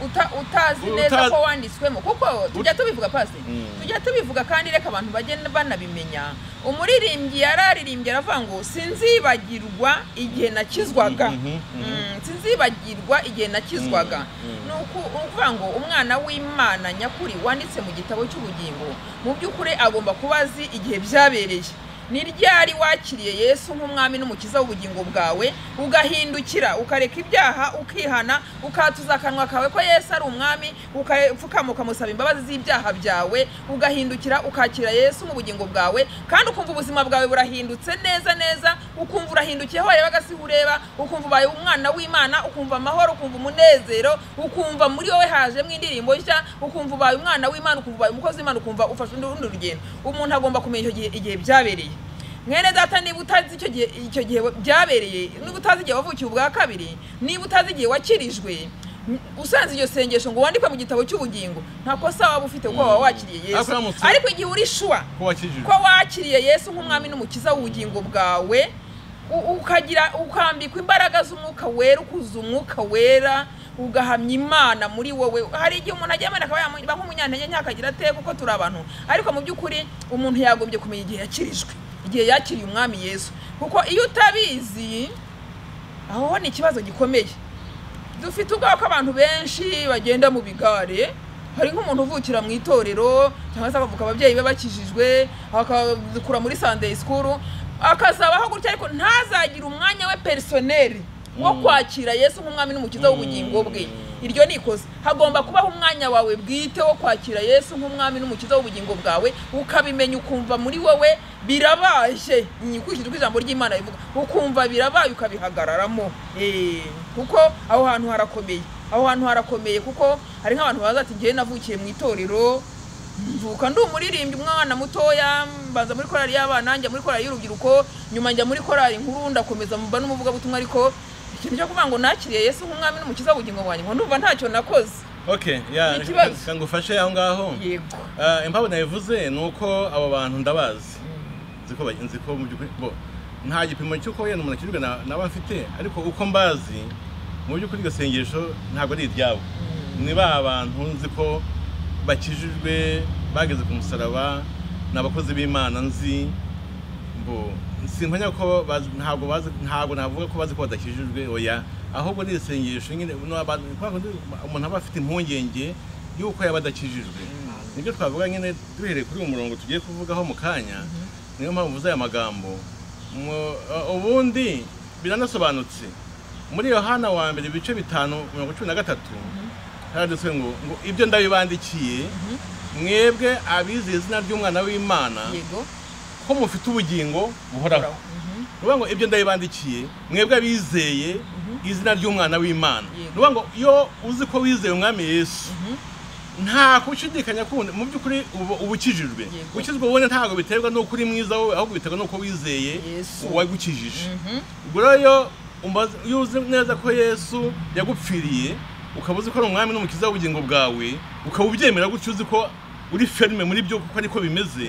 uta, utazi Uta- neza ko wanditswemo kuko tujya Ut- tubivuga pasi Mm. tujya tubivuga kandi reka abantu bajye banabimenya umuririmbyi yararirimbye aravuga ngo sinzibagirwa igihe nakizwaga Mhm, mhm. Mm, sinzibagirwa igihe nakizwaga Mm, mm. ni uku- ni ukuvuga ngo umwana w'imana nyakuri wanditse mu gitabo cy'ubugingo mu by'ukuri agomba kuba azi igihe byabereye ni ryari wakiriye yesu nk'umwami n'umukiza w'ubugingo bwawe ugahindukira ukareka ibyaha ukihana ukahatuza akanwa kawe ko yesu ari umwami ukapfukama ukamusaba imbabazi z'ibyaha byawe ugahindukira ukakira yesu mu bugingo bwawe kandi ukumva ubuzima bwawe burahindutse neza neza ukumva urahindukiye aho wareba agasi ureba ukumva ubaye umwana w'imana ukumva amahoro ukumva umunezero ukumva muri wowe hajemo indirimbo nshya ukumva ubaye umwana w'imana ukumva ubaye umukozi w'imana ukumva ufashe undi rundi rugendo umuntu agomba kumenya icyo gihe igihe byabereye mwene data niba utazi icyo gihe icyo gihe byabereye niba utazi igihe wavukiye ubwa kabiri niba utazi igihe wakirijwe usanze iryo sengesho ngo wandikwe mu gitabo cy'ubugingo nta kosa waba ufite kuko waba wakiriye yesu Ariko uramutse- ariko igihe uri shuwa ko wakirijwe ko wakiriye yesu nk'umwami n'umukiza w'ubugingo bwawe u- ukagira ukambikwa imbaraga z'umwuka wera ukuza umwuka wera ugahamya imana muri wowe hari igihe umuntu ajya amena akaba yaba nk'umunyantege ntakagira ate kuko turi abantu ariko mu by'ukuri umuntu yagombye kumenya igihe yakirijwe igihe yakiriye umwami yesu kuko iyo utabizi aho ho ni ikibazo gikomeye dufite ubwoba ko abantu benshi bagenda mu bigare hari nk'umuntu uvukira mu itorero cyangwa se akavuka ababyeyi be bakijijwe akakura muri sunday school akazabaho gutya ariko ntazagire umwanya we personeri wo kwakira yesu nk'umwami n'umukiza w'ubugingo bwe iryo ni ikosa hagomba kubaho umwanya wawe bwite wo kwakira yesu nk'umwami n'umukiza w'ubugingo bwawe ukabimenya ukumva muri wowe birabaye nyikurikije uko ijambo ry'imana rivuga ukumva birabaye ukabihagararamo Eh, kuko aho hantu harakomeye aho hantu harakomeye kuko hari nk'abantu baza ati njyewe navukiye mu itorero mvuka ndi umuririmbyi umwana mutoya mbanza muri korali y'abana njya muri korali y'urubyiruko nyuma njya muri korali nkuru ndakomeza mba n'umuvugabutumwa ariko ikintu cyo kuvuga ngo nakiriye yesu nk'umwami n'umukiza w'ubugingo bwanjye ngo ndumva ntacyo nakoze okay ya Ni ikibazo. reka ngufashe aho ngaho yego Ah, impamvu nabivuze ni uko abo bantu ndabazi nzi ko bagenzi ko mu by'ukuri bo nta gipimo cy'uko wenda umuntu akirirwa na- naba mfite ariko uko mbazi mu by'ukuri iryo sengesho ntabwo ari iryabo ni ba bantu nzi ko bakijijwe bageze ku musaraba ni abakozi b'imana nzi bo simpanya ko bazi- ntabwo bazi ntabwo navuga ko bazi ko badakijijwe oya ahubwo ni isengesho nyine no abantu kubera ko ndi- umuntu aba afite impungenge y'uko yaba adakijijwe nibyo twavuga nyine duhereye kuri uyu murongo tugiye kuvugaho mu kanya niyo mpamvu uvuze aya magambo Mu- uh, ubundi biranasobanutse muri yohana wa mbere ibice bitanu mirongo cumi na gatatu haraditswe ngo ngo ibyo ndabibandikiye mwebwe abize izina ry'umwana w'imana yego ko mufite ubugingo buhoraho Mhm. ni ukuvuga ngo ibyo ndabibandikiye mwebwe abizeye izina ry'umwana w'imana ni Yego. ukuvuga ngo iyo uzi ko wizeye umwami yesu nta kushidikanya kundi mu by'ukuri uba uba ukijijwe Yego. gukizwa wowe ntabwo biterwa n'uko uri mwiza wowe ahubwo biterwa n'uko wizeye Yesu. uwagukijije Mhm. ubwo rero umbaza- iyo uzi neza ko yesu yagupfiriye ukaba uzi ko ari umwami n'umukiza w'ubugingo bwawe ukaba ubyemera gutyo uzi ko uri ferme muri byo kuko ariko bimeze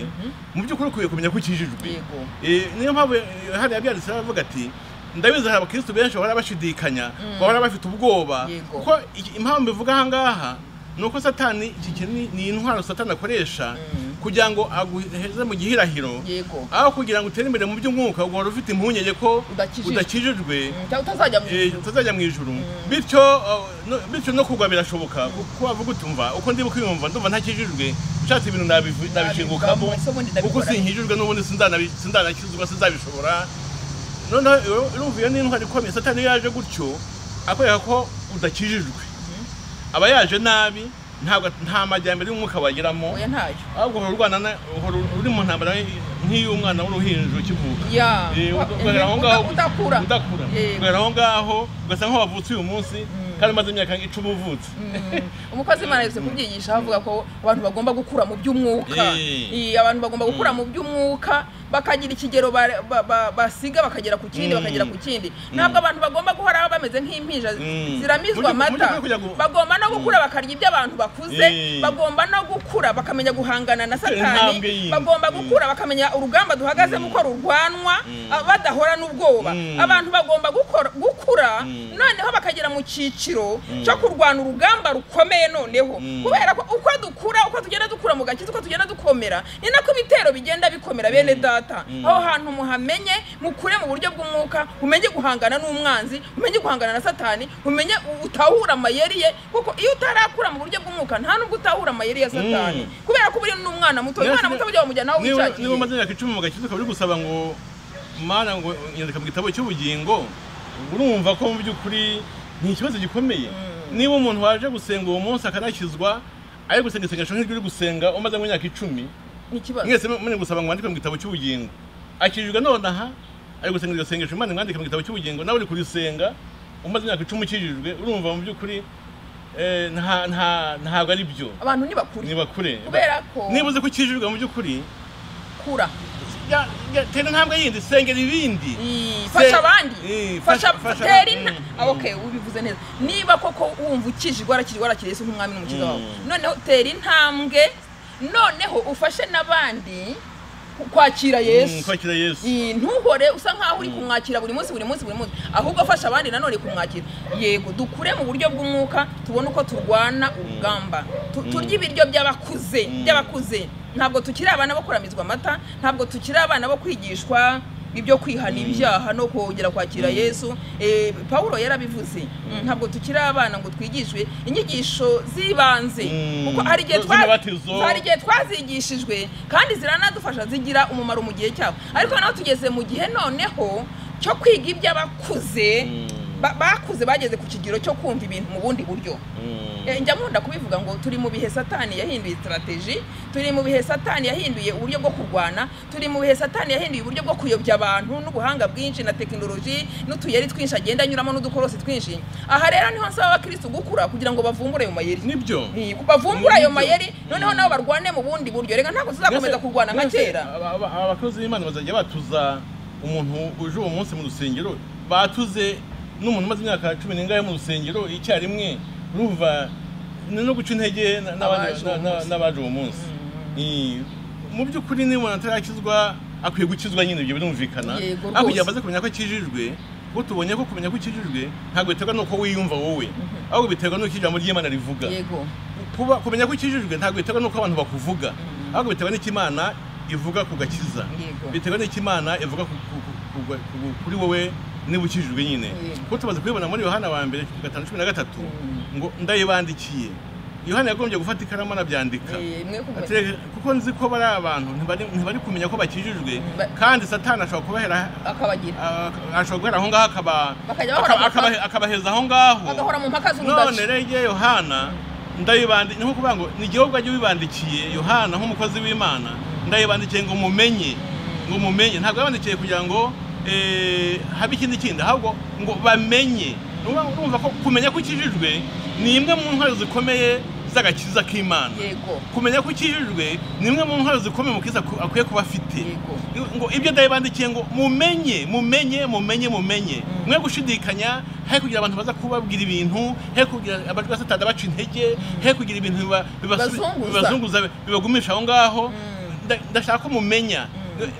mu by'ukuri ukwiye kumenya ko ukijijwe yego Eh, niyo mpamvu hano yabyanditseho avuga ati ndabizi hari abakirisitu benshi bahora bashidikanya bahora bafite ubwoba Yego. kuko iki- impamvu mbivuga aha ngaha ni uko satani iki kintu ni- ni intwaro satani akoresha kugira ngo aguheze mu gihirahiro yego aho kugira ngo utere imbere mu by'umwuka ugahora ufite impungenge ko Udakijijwe. udakijijwe Mm, cyangwa utazajya mu eh, ijuru tutazajya mu ijuru bityo uh, no- bityo no kugwa birashoboka kuko wavuga utumva uko ndibuka kwiyumva ndumva ntakijijwe ushatse ibintu nabivu- nabishingukamo Ese ubundi ndabikora kuko nte? sinkijijwe n'ubundi sinzanabi- sindanakizwa sinzabishobora noneho iyo- urumva iyo n'intwari ikomeye satani iyo yaje gutyo akwereka ko udakijijwe aba yaje nabi ntabwo nta majyambere y'umwuka wageramo oya ntayo ahubwo uhora urwana na- uhora uri mu ntambara nk'iy'umwana w'uruhinja ukivuka ya Eh, wa- ugahera aho mhm, ngaho uda- udakura udakura Yego. ugahera aho ngaho ugasa nk'aho wavutse uyu munsi kandi umaze imyaka icumi uvutse Mm. umukozi imana yavuze kubyigisha avuga ko abantu bagomba gukura mu by'umwuka Eh. Eh, abantu bagomba gukura mu by'umwuka bakagira ikigero ba- ba- ba- basiga bakagera ku kindi Mm. bakagera ku kindi ntabwo abantu bagomba guhora bameze nk'impinja Mm. ziramizwa Mu by'ukuri amata kugira ngo- bagomba no gukura bakarya ibyo abantu bakuze Eh. bagomba no gukura bakamenya guhangana na intambwe satani yindi. bagomba Mm. gukura bakamenya urugamba duhagazemo uko rurwanwa ah, badahora n'ubwoba Mm. abantu bagomba gukora- gukura Mm. noneho bakagera mu cyiciro cyiciro cyo kurwana urugamba rukomeye noneho kubera ko uko dukura uko tugenda dukura mu gakiza uko tugenda dukomera ni nako ibitero bigenda bikomera bene data aho hantu muhamenye mukure mu buryo bw'umwuka umenye guhangana n'umwanzi umenye guhangana na satani umenye utahura amayeri ye kuko iyo utarakura mu buryo bw'umwuka nta nubwo utahura amayeri ya satani kubera ko uba n'umwana muto umwana muto bajya bamujyana aho niba niba wishakiye umaze imyaka icumi mu gakiza ukaba uri gusaba ngo mana ngo nyandika mu gitabo cy'ubugingo urumva ko mu by'ukuri ni ikibazo gikomeye niba umuntu waje gusenga uwo munsi akanakizwa ari gusenga isengesho nk'iryo uri gusenga umaze mu myaka icumi ni ikibazo mwese muri gusaba ngo wandike mu gitabo cy'ubugingo akijijwe nonaha ari gusenga iryo sengesho imana imwandike mu gitabo cy'ubugingo nawe uri kurisenga umaze imyaka icumi ukijijwe urumva mu by'ukuri eh, nta- nta- ntabwo ari byo abantu ntibakure niba kure kubera ko niba uzi ko ukijijwe mu by'ukuri kura ya- ya- tera intambwe yindi sengera ibindi Ii, Se- fasha abandi Ii, fasha fasha- fasha- tera inta Mm, Ah, okay ubivuze neza niba koko wumva ukijijwe warakijijwe warakiriye Yesu nk'umwami n'umukiza wawe Mm. noneho tera intambwe noneho ufashe n'abandi ku- kwakira Mm, yesu kwakira yesu Ii, ntuhore usa nkaho uri kumwakira buri munsi buri munsi buri munsi ahubwo afasha abandi nanone kumwakira yego dukure mu buryo bw'umwuka tubone uko turwana urugamba Tu- turye ibiryo by'abakuze by'abakuze ntabwo tukiri abana bo kuramizwa amata ntabwo tukiri abana bo kwigishwa ibyo kwihana ibyaha no kongera kwakira yesu Eh, pawulo yarabivuze ntabwo tukiri abana ngo twigishwe inyigisho z'ibanze Mm. kuko hari igihe Zo- twa- z'imibatizo. hari igihe twazigishijwe kandi ziranadufasha zigira umumaro mu gihe cyabo ariko naho tugeze mu gihe noneho cyo kwiga iby'abakuze ba- bakuze bageze ku kigero cyo kumva ibintu mu bundi buryo Eh, njya nkunda kubivuga ngo turi mu bihe satani yahinduye strategy turi mu bihe satani yahinduye uburyo bwo kurwana turi mu bihe satani yahinduye uburyo bwo kuyobya abantu n'ubuhanga bwinshi na tekinoloji n'utuyeri twinshi agenda anyuramo n'udukorosi twinshi aha rero niho nsaba abakirisitu gukura kugira ngo bavumbure ayo mayeri nibyo Ni, bavumbure ayo Nibyo. mayeri noneho nabo barwane mu bundi buryo reka ntabwo tuzakomeza Mbese- kurwana nka mbese kera aba- aba- abakozi b'imana bazajya batuza umuntu uje uwo munsi mu rusengero batuze n'umuntu umaze imyaka cumi n'ingahe mu rusengero icyarimwe urumva ni no guca intege na- n'abandi- Abaje uwo na- na- munsi. n'abaje uwo munsi Ii, mu by'ukuri niba umuntu atarakizwa akwiye gukizwa nyine ibyo birumvikana Yego, ariko igihe rwose. amaze kumenya ko akijijwe kuko tubonye ko kumenya ko ukijijwe ntabwo biterwa n'uko wiyumva wowe ahubwo biterwa n'uko ijambo ry'imana rivuga yego kuba kumenya ko ukijijwe ntabwo biterwa n'uko abantu bakuvuga ahubwo biterwa n'icyo imana ivuga ku gakiza Yego. biterwa n'icyo imana ivuga ku- ku- ku- ku- ku- kuri wowe niba ukijijwe nyine Yego. kuko tumaze kubibona muri yohana wa mbere gatanu cumi na gatatu ngo ndayibandikiye yohana yagombye gufata ikaramu anabyandika Eh, mwe kumenya- Ate- kuko nzi ko bari abantu ntibari ntibari kumenya ko bakijijwe Ba- kandi satani ashobora kubahera akabagira ah, ashobora guhera aho ngaho akaba- Bakajya bahora akaba- mu mpaka. akaba- akabaheza aho ngaho bagahora mu mpaka none z'urudaca rero igihe yohana ndayibandi ni nko kuvuga ngo ni igihugu ajya ubibandikiye yohana nk'umukozi w'imana ndayibandikiye ngo mumenye ngo mumenye ntabwo yabandikiye kugira ngo eh, habe ikindi kindi ahubwo ngo bamenye Ni ukuvuga ngo urumva ko kumenya ko ukijijwe ni imwe mu ntwaro zikomeye z'agakiza k'imana yego kumenya ko ukijijwe ni imwe mu ntwaro zikomeye umukristo aku- akwiye kuba afite yego ngo ibyo ndayibandikiye ngo mumenye mumenye mumenye mumenye mwe gushidikanya he kugira abantu baza kubabwira ibintu he kugira abajwa satani baca intege he kugira ibintu biba- bibasubi- Bibazunguza. bibazunguza bibagumisha aho ngaho Nda- ndashaka ko mumenya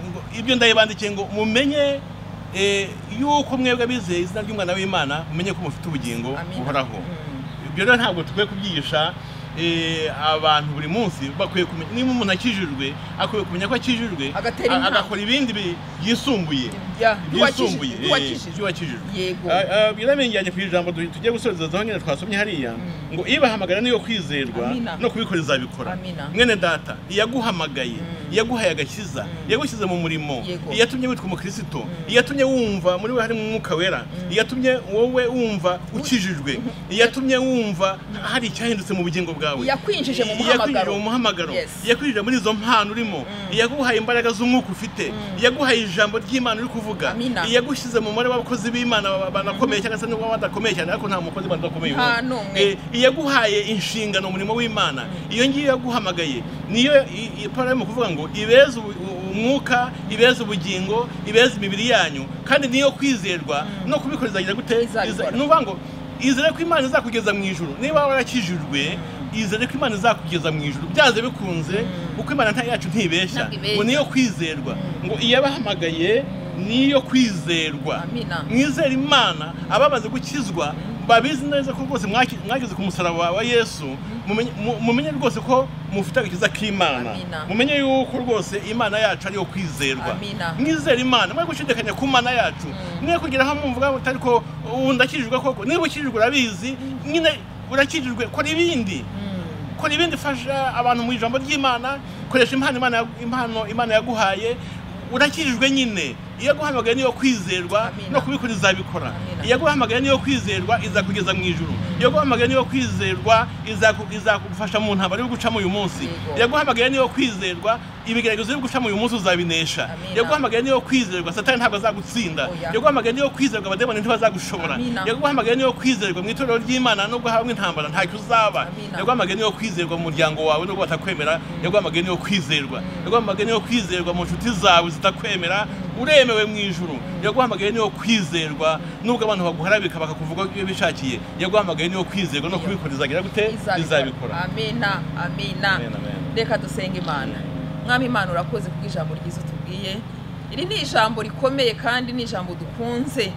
Ngo ibyo ndayibandikiye ngo mumenye eh, yuko mwebwe abizeye izina ry'umwana w'imana mumenye ko mufite ubugingo Amina. buhoraho Mm. ibyo rero ntabwo tukwiye kubyigisha eh, abantu buri munsi bakwiye kumenya niba umuntu akijijwe akwiye kumenya ko akijijwe Agatera a- intambwe. agakora ibindi bi- byisumbuye Ya, byisumbuye byuwakishije- eh, byuwakishije. byuwakijijwe yego biramenge yanjye ku ijambo du- tugiye gusorezaho nyine twasomye hariya ngo ibahamagara niyo kwizerwa Amina. no kubikora izabikora Amina. mwene data iyaguhamagaye iyaguhaye agakiza iyagushyize mu murimo Yego. iyatumye witwa umukristo iyatumye wumva muri we harimo umwuka wera iyatumye wowe wumva ukijijwe iyatumye wumva hari icyahindutse mu bugingo bwawe Iyakwinjije mu Iyakwinjije muhamagaro. mu muhamagaro Yes. iyakwinjije muri izo mpano urimo iyaguhaye imbaraga z'umwuka ufite iyaguhaye ijambo ry'imana uri kuvuga Amina. yagushyize mu mubare w'abakozi b'imana ba- banakomeye cyangwa se nubwo badakomeye cyane ariko nta mukozi w'imana udakomeye Nta ubaho. n'umwe. Eh, iyaguhaye inshingano umurimo w'imana iyo ngiyo yaguhamagaye niyo i- i- Pawulo arimo kuvuga ngo ibeze ubu- u- umwuka ibeze ubugingo ibeze imibiri yanyu kandi niyo kwizerwa no kubikora izagira gute Izabikora. Iza- ni ukuvuga ngo izere ko imana izakugeza mu ijuru niba warakijijwe izere ko imana izakugeza mu ijuru byanze bikunze kuko imana nta- yacu ntibeshya Ntabwo ibeshya. ngo niyo kwizerwa ngo iyabahamagaye niyo kwizerwa Amina. mwizere imana abamaze gukizwa babizi neza ko rwose mwaki- mwageze ku musaraba wa yesu mumenye- mu- mumenye rwose ko mufite agakiza k'imana Amina. mumenye yuko rwose imana yacu ariyo kwizerwa Amina. mwizere imana mwe gushidikanya ku mana yacu mwe kugira aho mwumva utari ko ubu ndakijijwe koko niba ukijijwe urabizi nyine urakijijwe kora ibindi kora ibindi fasha abantu mu ijambo ry'imana koresha impano imana ya- impano imana yaguhaye urakijijwe nyine iyo yaguhamagaye niyo kwizerwa Amina. no kubikora izabikora Amina. iyo yaguhamagaye niyo kwizerwa izakugeza mu ijuru iyo yaguhamagaye niyo kwizerwa izaku- izagufasha mu ntambara yo gucamo uyu munsi Yego. iyo yaguhamagaye niyo kwizerwa ibigeragezo byo gucamo uyu munsi uzabinesha Amina. iyo yaguhamagaye niyo kwizerwa satani ntabwo azagutsinda Oya. iyo yaguhamagaye niyo kwizerwa abademoni ntibazagushobora Amina. iyo yaguhamagaye niyo kwizerwa mu itorero ry'imana nubwo habamo intambara ntacyo uzaba Amina. Iyo yaguhamagaye niyo kwizerwa mu muryango wawe nubwo batakwemera yaguhamagaye niyo kwizerwa yaguhamagaye niyo kwizerwa mu nshuti zawe zitakwemera uremewe mu ijuru yaguhamagaye niyo kwizerwa nubwo abantu baguharabika bakakuvuga ko iyo bishakiye yaguhamagaye niyo kwizerwa no kubikora izagira gute izabikora amina amina Amen, amen. reka dusenga imana mwami imana urakoze kubwo ijambo ryiza utubwiye iri ni ijambo rikomeye kandi ni ijambo dukunze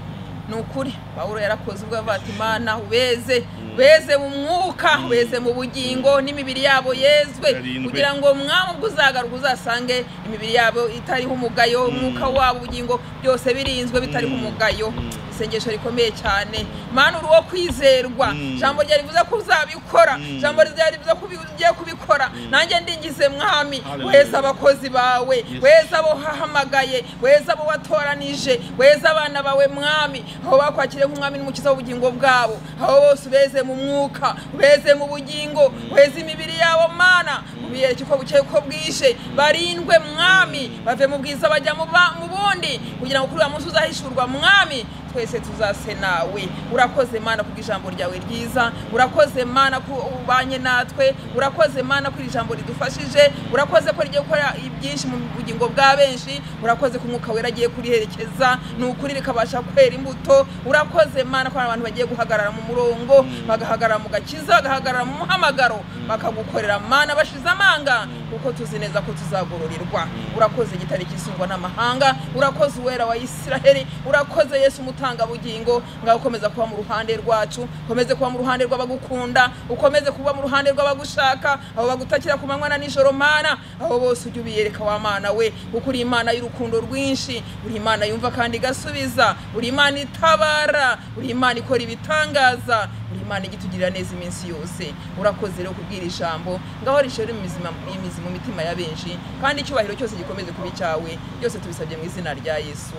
ni ukuri pawulo yarakoze ubwo yavuga ati imana ubeze beze mu mwuka beze mu bugingo n'imibiri yabo yezwe Barindwe. kugira ngo mwami ubwo uzagaruka uzasange imibiri yabo itariho umugayo umwuka wabo ubugingo byose birinzwe bitariho umugayo isengesho rikomeye cyane mana uri uwo kwizerwa Mm. ijambo ryari rivuze ko uzabikora Mm. ijambo ryari rivuze ko ubi- ugiye kubikora nanjye ndingize mwami Hallelujah. weza abakozi bawe Yes. weza abo wahamagaye weza abo watoranije weza abana bawe mwami aho bakwakiriye nk'umwami n'umukiza w'ubugingo bwabo aho bose ubeze mu mwuka ubeze mu bugingo weza imibiri yabo mana ubiyereke uko bukeye uko bwije barindwe mwami bave mu bwiza bajya mu ba- mu bundi kugira ngo kuri uyu munsi uzahishurwa mwami twese tuzase nawe urakoze mana kubwo ijambo ryawe ryiza urakoze mana ko ubanye natwe urakoze mana ko iri jambo ridufashije urakoze ko rigiye gukora ibyinshi mu bugingo bwa benshi urakoze ko umwuka wera agiye kuriherekeza ni ukuri rikabasha kwera imbuto urakoze mana ko hari abantu bagiye guhagarara mu murongo bagahagarara mu gakiza bagahagarara mu muhamagaro bakagukorera mana bashize amanga kuko tuzi neza ko tuzagororerwa urakoze igitare cy'isungwa n'amahanga urakoze uwera wa isiraheli urakoze yesu umutangabugingo ngaho ukomeza kuba mu ruhande rwacu ukomeze kuba mu ruhande rw'abagukunda ukomeze kuba mu ruhande rw'abagushaka abo bagutakira ku manywa na nijoro mana abo bose ujye ubiyereka wa mana we kuko uri imana y'urukundo rwinshi uri imana yumva kandi igasubiza uri imana itabara uri imana ikora ibitangaza uri imana ijya itugirira neza iminsi yose urakoze rero kubwira ijambo ngaho rishore imizima- imizi mu mitima ya benshi kandi icyubahiro cyose gikomeze kuba icyawe byose tubisabye mu izina rya yesu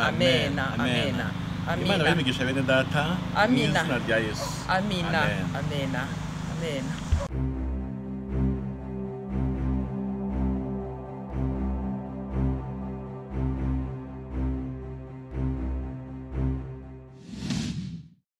amena Amen. amena imana amena bimigisha bene data mu Amina. izina rya yesu amina Amen. amena amena